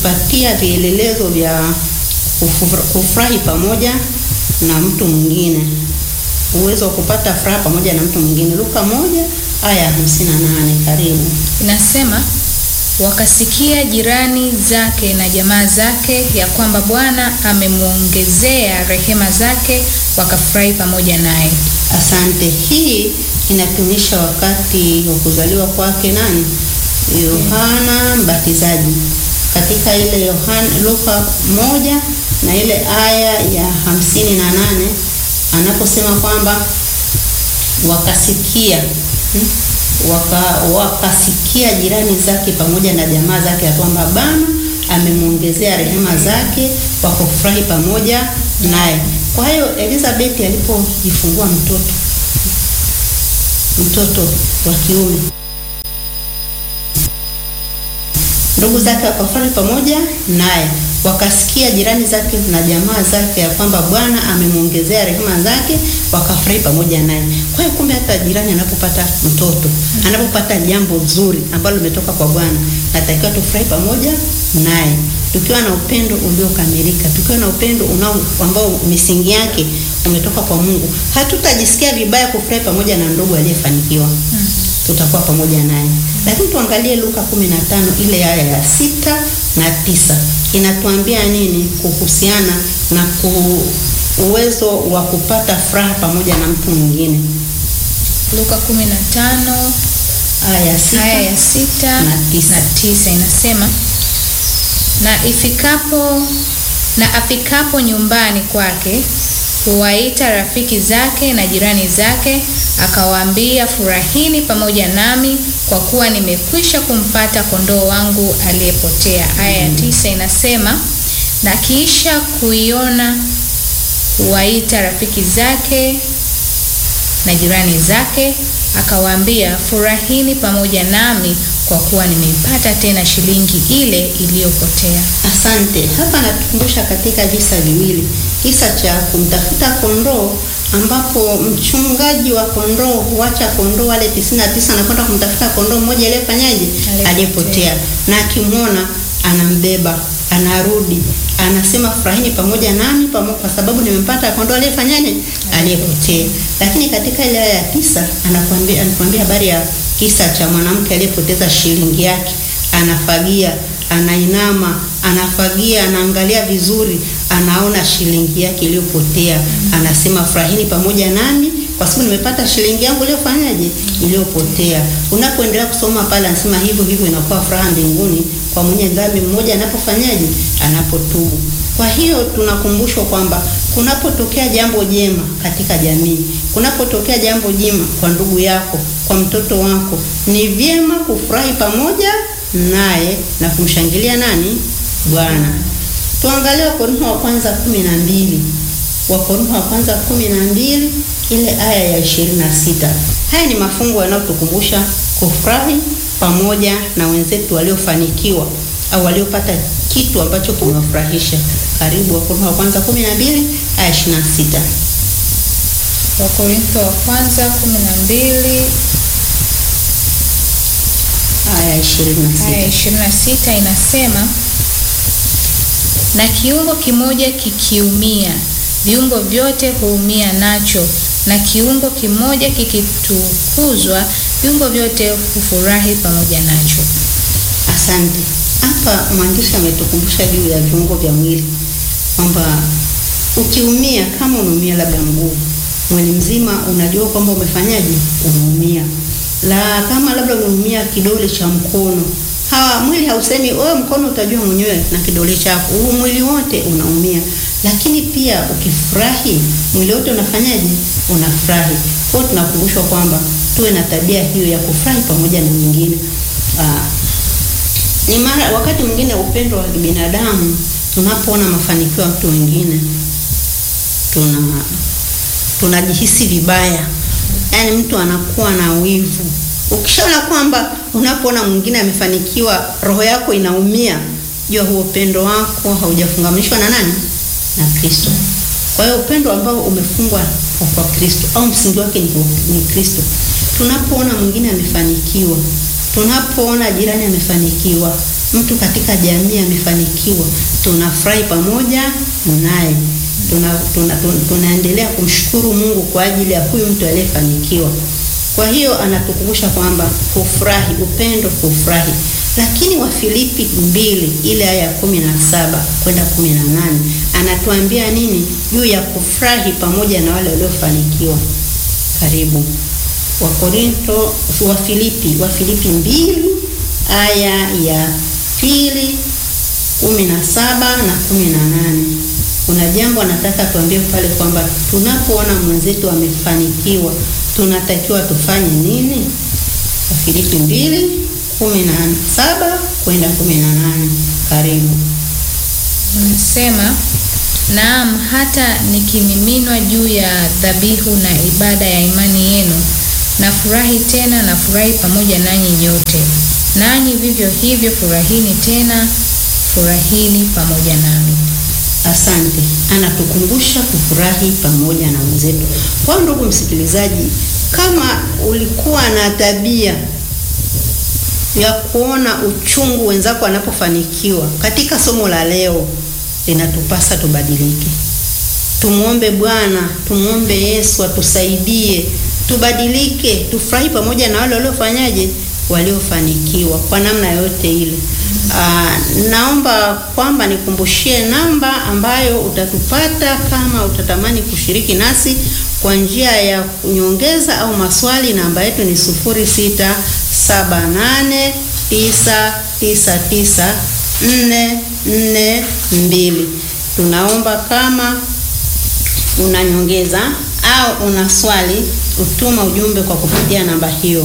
kutupatia vielelezo vya kufu- kufurahi pamoja na mtu mwingine, uwezo wa kupata furaha pamoja na mtu mwingine. Luka moja aya ya hamsini na nane. Karibu. Inasema wakasikia jirani zake na jamaa zake ya kwamba Bwana amemwongezea rehema zake, wakafurahi pamoja naye. Asante. Hii inatuonyesha wakati wa kuzaliwa kwake nani? Yohana Mbatizaji. Katika ile Yohana Luka moja na ile aya ya hamsini na nane anaposema kwamba wakasikia hmm, waka, wakasikia jirani zake pamoja na jamaa zake ya kwamba Bwana amemwongezea rehema zake, wakafurahi pamoja naye. Kwa hiyo Elizabeth alipojifungua mtoto mtoto wa kiume, ndugu zake wakafurahi pamoja naye, wakasikia jirani zake na jamaa zake ya kwamba Bwana amemwongezea rehema zake, wakafurahi pamoja naye. Kwa hiyo kumbe, hata jirani anapopata mtoto, anapopata jambo zuri ambalo limetoka kwa Bwana, natakiwa tufurahi pamoja naye, tukiwa na upendo uliokamilika, tukiwa na upendo unao ambao misingi yake umetoka kwa Mungu. Hatutajisikia vibaya kufurahi pamoja na ndugu aliyefanikiwa tutakuwa pamoja naye. Lakini tuangalie Luka 15 ile aya ya sita na tisa inatuambia nini kuhusiana na ku uwezo wa kupata furaha pamoja na mtu mwingine. Luka 15 Aya ya sita aya ya sita na tisa. na tisa inasema na ifikapo na afikapo nyumbani kwake huwaita rafiki zake na jirani zake, akawaambia, furahini pamoja nami, kwa kuwa nimekwisha kumpata kondoo wangu aliyepotea. Aya ya tisa inasema na kisha kuiona huwaita rafiki zake na jirani zake, akawaambia, furahini pamoja nami, kwa kuwa nimeipata tena shilingi ile iliyopotea. Asante. Hapa natukumbusha katika visa viwili, kisa cha kumtafuta kondoo ambapo mchungaji wa kondoo huacha kondoo wale tisini na tisa na kwenda kumtafuta kondoo mmoja aliyefanyaje, Aliyepotea. aliyepotea, na akimwona anambeba, anarudi, anasema furahini pamoja nami pamo, kwa sababu nimempata kondoo aliyefanyaje, aliyepotea. Lakini katika ile aya ya tisa anakuambia anakuambia habari ya kisa cha mwanamke aliyepoteza shilingi yake, anafagia anainama anafagia, anaangalia vizuri, anaona shilingi yake iliyopotea, anasema furahini pamoja nami kwa sababu nimepata shilingi yangu iliyofanyaje, iliyopotea. Unapoendelea kusoma pale, anasema hivyo hivyo inakuwa furaha mbinguni kwa mwenye dhambi mmoja anapofanyaje, anapotubu. Kwa hiyo tunakumbushwa kwamba kunapotokea jambo jema katika jamii, kunapotokea jambo jema kwa ndugu yako, kwa mtoto wako, ni vyema kufurahi pamoja naye na kumshangilia nani? Bwana. Tuangalie Wakorintho wa kwanza kumi na mbili Wakorintho wa kwanza kumi na mbili ile aya ya ishirini na sita. Haya ni mafungu yanayotukumbusha kufurahi pamoja na wenzetu waliofanikiwa au waliopata kitu ambacho kimewafurahisha. Karibu Wakorintho wa kwanza kumi na mbili aya ishirini na sita. Wakorintho wa kwanza 12 Aya ishirini na aya sita. 26 inasema, na kiungo kimoja kikiumia, viungo vyote huumia nacho, na kiungo kimoja kikitukuzwa, viungo vyote hufurahi pamoja nacho. Asante. Hapa mwandishi ametukumbusha juu ya viungo vya mwili kwamba ukiumia, kama unaumia labda mguu, mwili mzima unajua kwamba umefanyaje, umeumia. La kama labda umeumia kidole cha mkono, hawa mwili hausemi wewe, mkono utajua mwenyewe na kidole chako, huu mwili wote unaumia. Lakini pia ukifurahi, mwili wote unafanyaje, unafurahi. Kwa hiyo tunakumbushwa kwamba tuwe na tabia hiyo ya kufurahi pamoja na wengine. Ah, ni mara wakati mwingine upendo wa kibinadamu, tunapoona mafanikio ya mtu mwingine tuna tunajihisi vibaya, yaani mtu anakuwa na wivu. Ukishaona kwamba unapoona mwingine amefanikiwa, roho yako inaumia, jua huo upendo wako haujafungamanishwa na nani? Na Kristo. Kwa hiyo upendo ambao umefungwa kwa, kwa Kristo au msingi wake ni, ni Kristo. Tunapoona mwingine amefanikiwa, tunapoona jirani amefanikiwa, mtu katika jamii amefanikiwa, tunafurahi pamoja naye, tuna, tuna, tuna, tunaendelea kumshukuru Mungu kwa ajili ya huyu mtu aliyefanikiwa. Kwa hiyo anatukumbusha kwamba kufurahi, upendo, kufurahi. Lakini Wafilipi mbili ile aya ya kumi na saba kwenda kumi na nane anatuambia nini juu ya kufurahi pamoja na wale waliofanikiwa? Karibu Wakorinto, Wafilipi, Wafilipi mbili aya ya pili kumi na saba na kumi na nane kuna jambo anataka tuambie pale kwamba tunapoona mwenzetu amefanikiwa tunatakiwa tufanye nini? Wafilipi mbili kumi na saba kwenda kumi na nane Karibu. Nasema, naam, hata nikimiminwa juu ya dhabihu na ibada ya imani yenu, nafurahi tena, nafurahi pamoja nanyi nyote. Nanyi vivyo hivyo furahini tena, furahini pamoja nami. Asante, anatukumbusha kufurahi pamoja na wenzetu. Kwa ndugu msikilizaji, kama ulikuwa na tabia ya kuona uchungu wenzako wanapofanikiwa, katika somo la leo linatupasa tubadilike. Tumwombe Bwana, tumwombe Yesu atusaidie tubadilike, tufurahi pamoja na wale waliofanyaje, waliofanikiwa kwa namna yote ile. Aa, naomba kwamba nikumbushie namba ambayo utatupata kama utatamani kushiriki nasi kwa njia ya nyongeza au maswali. Namba yetu ni 0678999442. Tunaomba kama una nyongeza au una swali, utuma ujumbe kwa kupitia namba hiyo.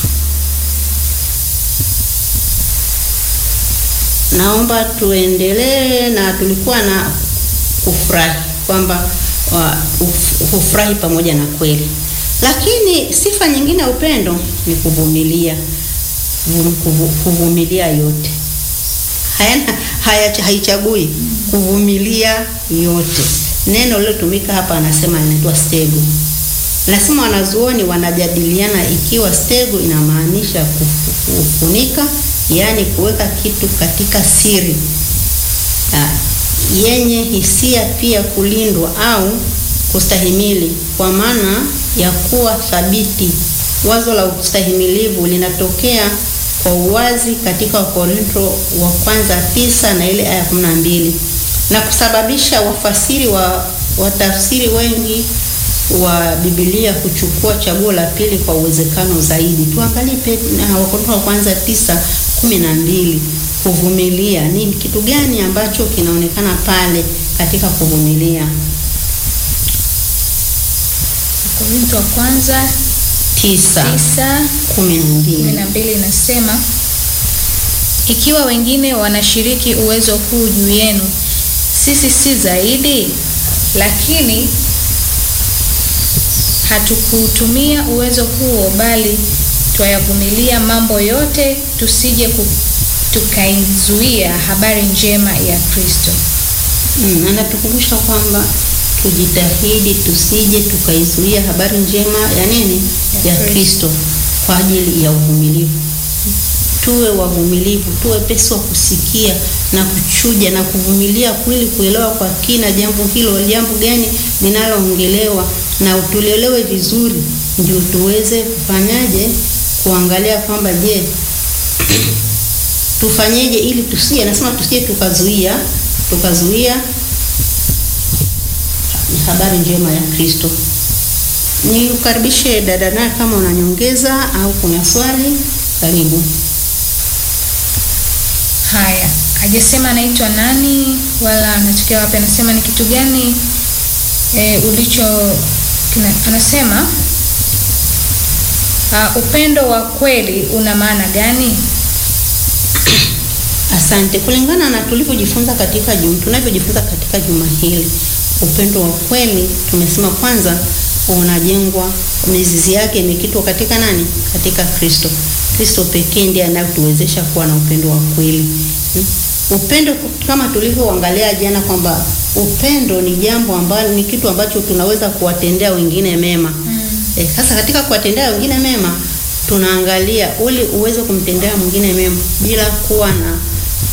Naomba tuendelee na tulikuwa na kufurahi kwamba kufurahi pamoja na kweli, lakini sifa nyingine ya upendo ni kuvumilia. Kuvumilia yote hayana haya, haichagui kuvumilia yote. Neno lilotumika hapa anasema inaitwa stego. Nasema wanazuoni wanajadiliana ikiwa stego inamaanisha kufunika yaani kuweka kitu katika siri ah, yenye hisia, pia kulindwa au kustahimili, kwa maana ya kuwa thabiti. Wazo la ustahimilivu linatokea kwa uwazi katika Wakorintho wa kwanza tisa na ile aya kumi na mbili na kusababisha wafasiri wa watafsiri wengi wa Biblia kuchukua chaguo la pili kwa uwezekano zaidi. Tuangalie Wakorintho wa kwanza tisa kumi na mbili. Kuvumilia ni kitu gani ambacho kinaonekana pale katika kuvumilia? Wakorintho wa kwanza tisa tisa kumi na kumi mbili. na mbili inasema, ikiwa wengine wanashiriki uwezo huu juu yenu, sisi si zaidi? Lakini hatukuutumia uwezo huo, bali twayavumilia mambo yote, tusije ku- tukaizuia habari njema ya Kristo. Mm, anatukumbusha kwamba tujitahidi tusije tukaizuia habari njema ya nini? Ya Ya Kristo kwa ajili ya uvumilivu. Tuwe wavumilivu, tuwe pesi wa kusikia na kuchuja na kuvumilia kweli, kuelewa kwa kina jambo hilo, jambo gani linaloongelewa, na tulielewe vizuri, ndio tuweze kufanyaje, kuangalia kwamba je, tufanyeje ili tusije, nasema tusije tukazuia tukazuia habari njema ya Kristo. Ni ukaribishe dada naye, kama una nyongeza au kuna swali, karibu. Haya, hajasema anaitwa nani wala anatokea wapi. Anasema ni kitu gani e, ulicho kina, anasema uh, upendo wa kweli una maana gani? Asante. Kulingana na tulivyojifunza katika juma, tunavyojifunza katika juma hili, upendo wa kweli tumesema kwanza unajengwa, mizizi yake imekitwa katika nani? Katika Kristo. Kristo pekee ndiye anayetuwezesha kuwa na upendo wa kweli. Hmm? Upendo kama tulivyoangalia jana kwamba upendo ni jambo ambalo ni kitu ambacho tunaweza kuwatendea wengine mema. Eh, sasa katika kuwatendea wengine mema tunaangalia ili uweze kumtendea mwingine mema bila kuwa na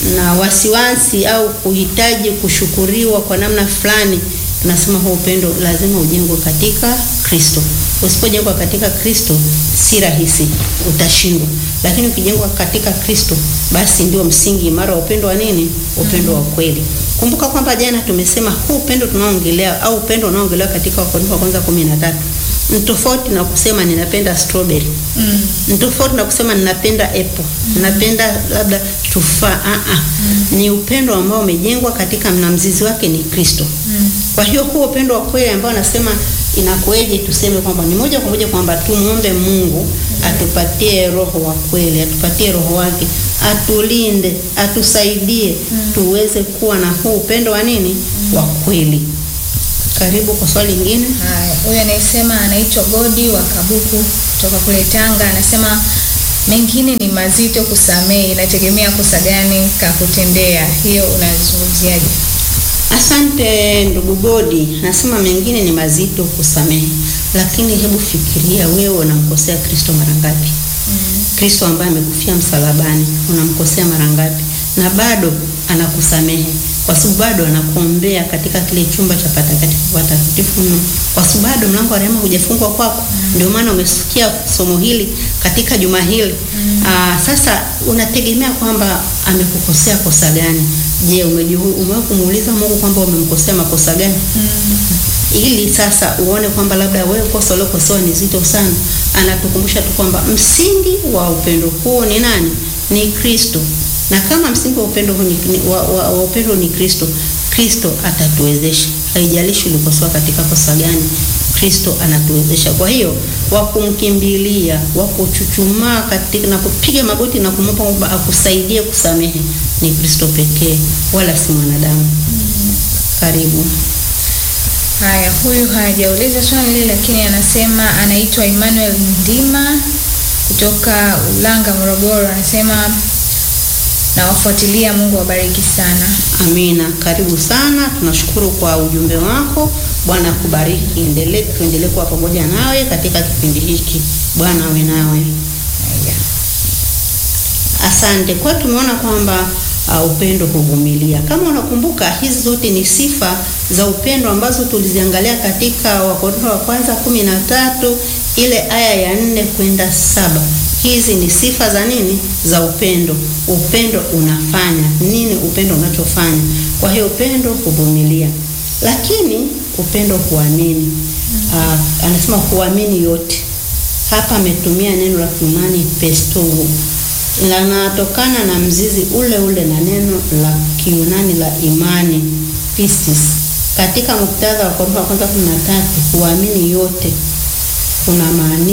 na wasiwasi au kuhitaji kushukuriwa kwa namna fulani, tunasema huo upendo lazima ujengwe katika Kristo. Usipojengwa katika Kristo si rahisi, utashindwa. Lakini ukijengwa katika Kristo, basi ndio msingi imara wa upendo wa nini? Upendo wa kweli. Kumbuka kwamba jana tumesema huu upendo tunaoongelea au upendo unaoongelewa katika Wakorintho wa kwanza 13 ni tofauti na kusema ninapenda strawberry. Mm. Ni tofauti na kusema ninapenda apple, ninapenda labda tufaa. Ah ah. Ni upendo ambao umejengwa katika na mzizi wake ni Kristo. Mm. Kwa hiyo huo upendo wa kweli ambao anasema inakueje, tuseme kwamba ni muombe kwa moja kwamba tumuombe Mungu atupatie roho wa kweli, atupatie roho wake, atulinde, atusaidie tuweze kuwa na huu upendo wa nini? Wa kweli. Karibu kwa swali lingine. Haya, huyu anayesema anaitwa Godi wa Kabuku kutoka kule Tanga, anasema mengine ni mazito kusamehe, inategemea kosa gani kakutendea. Hiyo unazungumziaje? Asante ndugu Godi, nasema mengine ni mazito kusamehe, lakini hebu fikiria wewe unamkosea Kristo mara ngapi? Kristo ambaye amekufia msalabani, unamkosea mara ngapi? Na bado anakusamehe kwa sababu bado anakuombea katika kile chumba cha patakatifu patakatifu mno, kwa sababu bado mlango wa rehema hujafungwa kwako. Ndio maana umesikia somo hili katika juma hili. Aa, sasa unategemea kwamba amekukosea kosa gani? Je, umejihu- umewahi kumuuliza Mungu kwamba umemkosea makosa gani? ili sasa uone kwamba labda wewe kosa uliokosewa ni zito sana. Anatukumbusha tu kwamba msingi wa upendo huo ni nani? Ni Kristo. Na kama msingi wa upendo huu ni, ni- wa, wa, wa upendo ni Kristo, Kristo atatuwezesha. Haijalishi ulikosoa katika kosa gani, Kristo anatuwezesha. Kwa hiyo wa kumkimbilia, wa kuchuchumaa katika na kupiga magoti na kumwomba kwamba akusaidie kusamehe ni Kristo pekee, wala si mwanadamu. Karibu. Haya, huyu hajauliza swali lile, lakini anasema anaitwa Emmanuel Ndima kutoka Ulanga, Morogoro. Anasema nawafuatilia, Mungu awabariki sana. Amina, karibu sana. Tunashukuru kwa ujumbe wako. Bwana akubariki. Endelee, tuendelee kuwa pamoja nawe katika kipindi hiki. Bwana awe nawe. Haya. Asante. Kwa hiyo tumeona kwamba uh, upendo huvumilia. Kama unakumbuka, hizi zote ni sifa za upendo ambazo tuliziangalia katika Wakorintho wa kwanza kumi na tatu ile aya ya nne kwenda saba. Hizi ni sifa za nini? Za upendo. Upendo unafanya nini? Upendo unachofanya. Kwa hiyo upendo huvumilia, lakini upendo huamini. Uh, anasema huamini yote. Hapa ametumia neno la Kiunani pestowo linatokana na mzizi ule ule na neno la Kiunani la imani pistis. Katika muktadha wa Korintho wa kwanza kumi na tatu, kuamini yote kuna maana